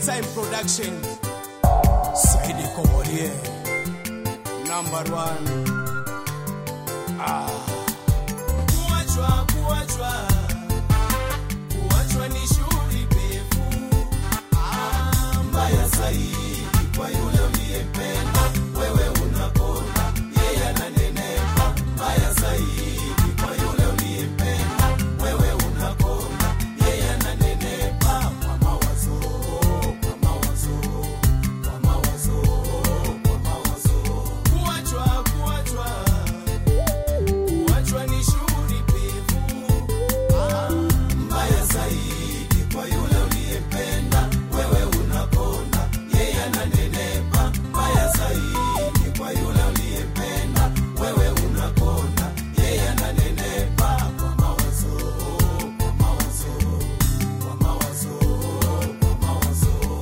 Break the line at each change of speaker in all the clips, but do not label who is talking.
time production saidi komolie number one ah. kuachwa kuachwa kuachwa ni shughuli pevu ah, mbaya zaidi kwa yule uliyempenda wewe unakonda yeye ananenepa mbaya zaidi kwa yule uliyempenda wewe unakonda yeye ananenepa kwa mawazo kwa mawazo kwa mawazo kwa mawazo kuachwa kuachwa kuachwa ni shughuli pevu Ah, mbaya zaidi kwa yule uliyempenda wewe unakonda yeye ananenepa mbaya zaidi kwa yule uliyempenda wewe unakonda yeye ananenepa kwa mawazo kwa mawazo kwa mawazo kwa mawazo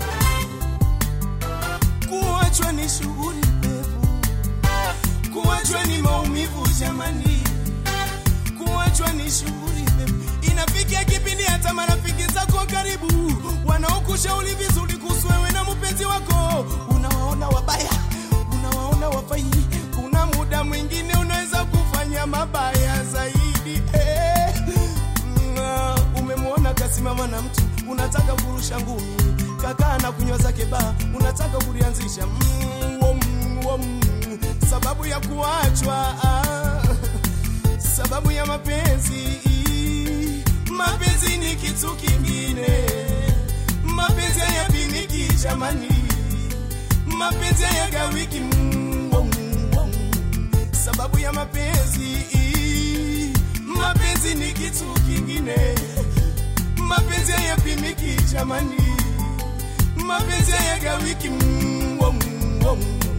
kuachwa ni shughuli pevu kuachwa ni maumivu jamani kuachwa ni shughuli pevu inafikia kipindi hata marafiki zako wa karibu wanaokushauri vizuri kuhusu wewe na mpenzi wako unawaona wabaya unawaona wafai kuna muda mwingine unaweza kufanya mabaya zaidi eh. Nga, umemwona kasimama na mtu unataka kurusha ngumi kakaa na kunywa zake baa unataka kulianzisha mm, wom, wom. sababu ya kuachwa ah, sababu ya mapenzi mapenzi ni kitu kingine mapenzi hayapimiki jamani mapenzi hayagawiki mm, wom, wom. sababu ya mapenzi mapenzi ni kitu kingine mapenzi hayapimiki jamani mapenzi hayagawiki mm, wom, wom.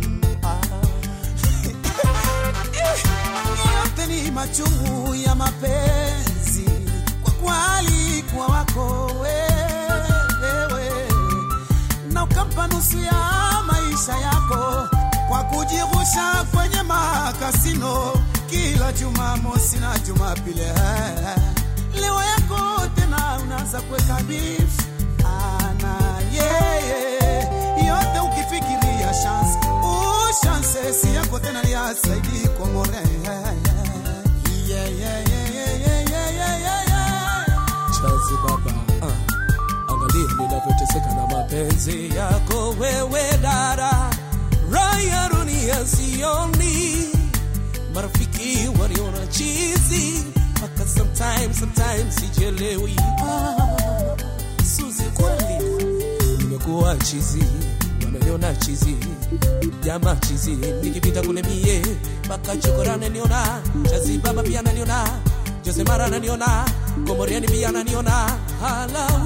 yote ni machungu ya mapenzi kwa kwali kwa wako wewe na ukampa nusu ya maisha yako kwa kujirusha kwenye makasino kila Jumamosi na Jumapili. Leo yako tena unaanza kuweka beef ana yeye yote ukifikiria chance ushanse si yako tena ya saidi komore yeah, yeah, yeah, yeah, yeah, yeah, yeah, yeah.
chazi baba ah. angalia ninavyoteseka na mapenzi yako wewe dada raya dunia sioni marafiki waliona chizi mpaka sometimes sometimes sijelewi ah. suzi kweli nimekuwa chizi wameniona chizi jama chizi nikipita kule mie mpaka chokora naniona chazi baba pia naniona jose mara naniona komoriani pia naniona hala